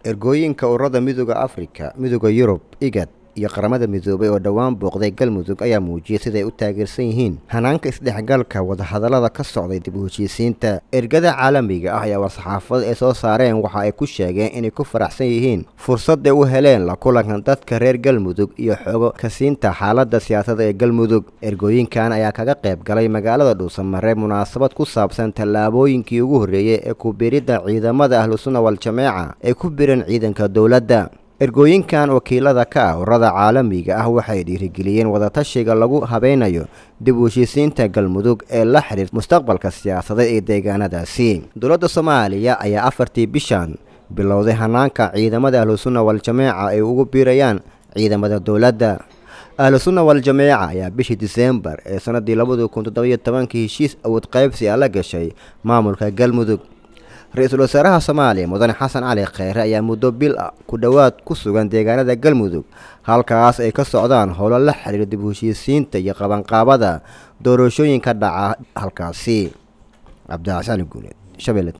ergooyinka ururada midooda afrika midooda yurub igad iyo qaramada midoobay oo dhowaan booqday galmudug ayaa muujiyey siday u taageersan yihiin hanaanka isdhexgalka wadahadallada ka socday dib u heshiisiinta ergada caalamiga ah ayaa war-saxaafada ay soo saareen waxa ay ku sheegeen inay ku faraxsan yihiin fursadday u heleen la kulanka dadka reer galmudug iyo xogo kasiinta xaaladda siyaasadda ee galmudug ergooyinkan ayaa kaga qayb galay magaalada dhuusamare munaasabad ku saabsan tallaabooyinkii ugu horreeyey ee ku biridda ciidamada ahlusunna wal-jameeca ay ku bireen ciidanka dowladda ergooyinkan wakiilada ka ah ururada caalamiga ah waxay dhiirigeliyeen wadatashiga lagu habeynayo dib u heshiisiinta galmudug ee la xidhiir mustaqbalka siyaasadeed ee deegaanadaasi dowladda soomaaliya ayaa afartii bishan bilowday hanaanka ciidamada ahlusunna wal-jameeca ay ugu biirayaan ciidamada dowladda ahlusunna wal-jameeca ayaa bishii diseembar ee sanadii labadi kun toddobiyo tobankii heshiis awood qaybsi a la gashay maamulka galmudug ra-iisul wasaaraha soomaaliya mudane xasan cali kheyre ayaa muddo bil ah ku dhowaad ku sugan deegaanada galmudug halkaas ay ka socdaan howlo la xiriira dib u heshiisiinta iyo qabanqaabada doorashooyinka dhaca halkaasi cabdicasaan guuneed shabeelle